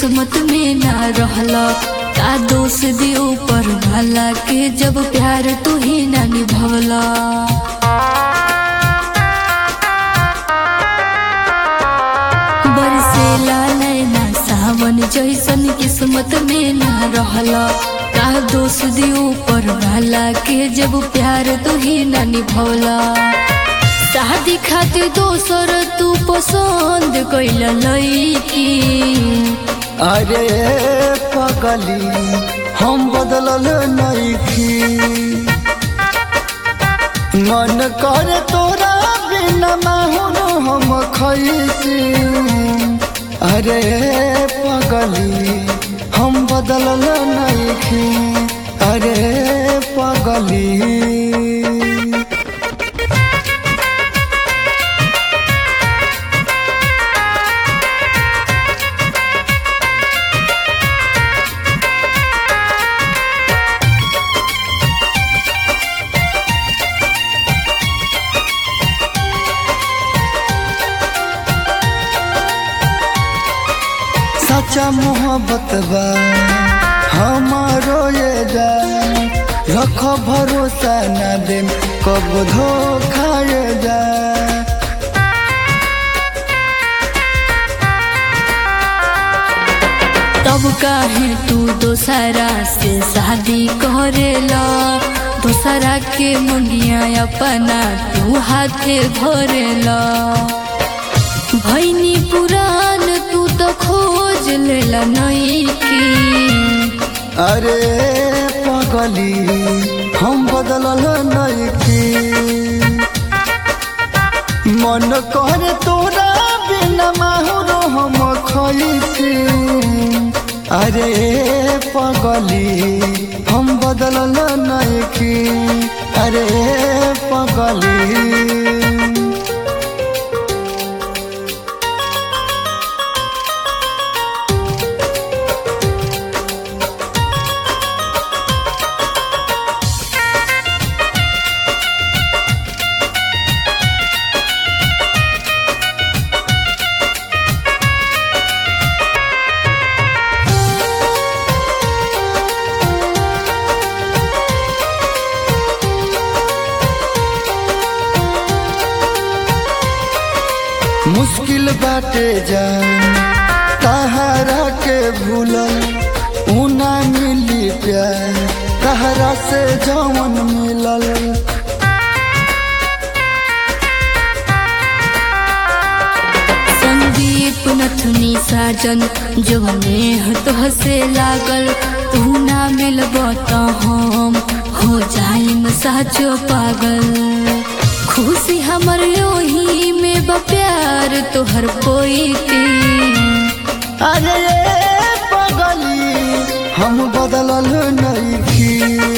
किस्मत में ना रहला का दोष दी ऊपर वाला के जब प्यार तू ही ना निभवला बरसेला नैना सावन जैसन किस्मत में ना रहला का दोष दी ऊपर वाला के जब प्यार तू ही ना निभवला शादी खातिर दोसर तू पसंद कैला लईकी अरे पगली हम बदलल नइखी मन कर तोरा बिना माहुर हम खैती अरे पगली हम बदलल नइखी अरे पगली सच्चा मोहब्बत बा हमारो ये जान रख भरोसा न दे कब धोखा ये जा तब काहे तू दोसरा से शादी करेला दोसरा के मुंडिया अपना तू हाथे भरेला भैनी पुरान तू तो खोज लेला नईकी अरे पगली हम बदलल नइखी मन कर तोरा बिना माहुर हम खैती अरे पगली हम बदलल नइखी अरे पगली मुश्किल बाटे जान तहरा के भूलल ऊना मिली प्यार तहरा से जवन मिलल संदीप नथुनी साजन जो नेह तोह से लागल तू ना मिलब त हम हो जाइम साचो पागल खुशी हमर ओही में बा प्यार तोहर पोईती अरे ये पगली हम बदलल नइखी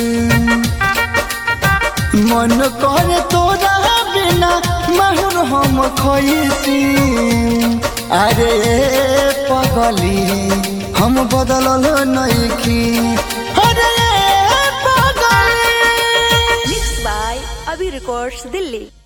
मन कर तोरा बिना माहुर हम खैती अरे ये पगली हम बदलल नइखी अरे ये पगली Mixed by Abhi Records, Delhi.